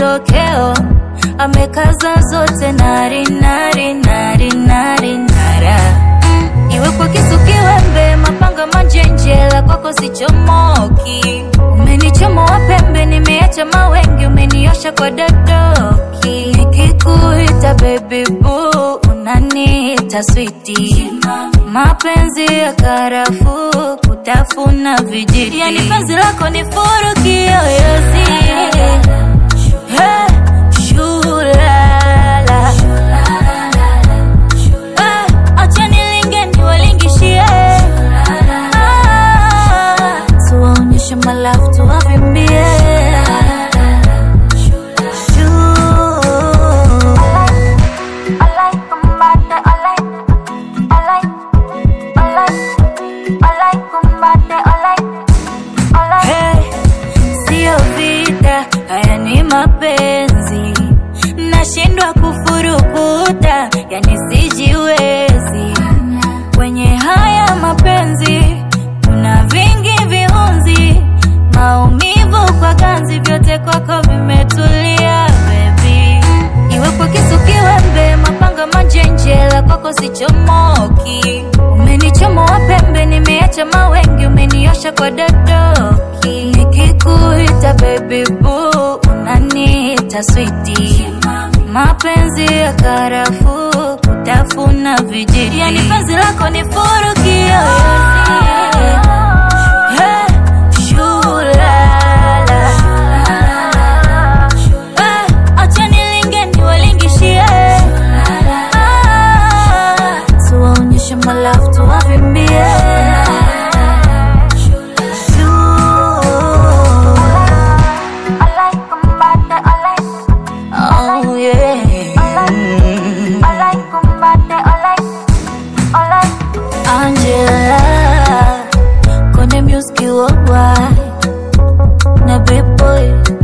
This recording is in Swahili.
vipokeo amekaza zote nari nari nari nari nara mm. iwe kwa kisu kiwembe mapanga manjenjela kwako sichomoki umenichomoa pembe nimeacha mawengi umeniosha kwa dadoki nikikuita baby boo unaniita switi mapenzi ya karafuu kutafuna vijiti yani penzi lako ni furu kiyoyozi Hey, shulala. Eh, acha nilinge niwalingishie. Ah, tuwaonyeshe malafu tuwavimbie Hey, sio vita, haya ni mapenzi, nashindwa kufurukuta, yani sijiwezi kwenye haya mapenzi. Kuna vingi viunzi, maumivu kwa ganzi, vyote kwako vimetulia baby. Iwe kwa kisu kiwembe, mapanga manjenjela, kwako sichomoki. Umenichomoa pembe, nimeacha mawengi, umeniosha kwa dadoki. Nikikuita baby boo, unaniita switi. Mapenzi ya karafuu, kutafuna vijiti, yani penzi lako ni furu kiyoyozi. Hey, shulala. Eh, acha nilinge niwalingishie. Ah, tuwaonyeshe malafu tuwavimbie Oh, yeah. Angela, Kone Music Worldwide na Big Boy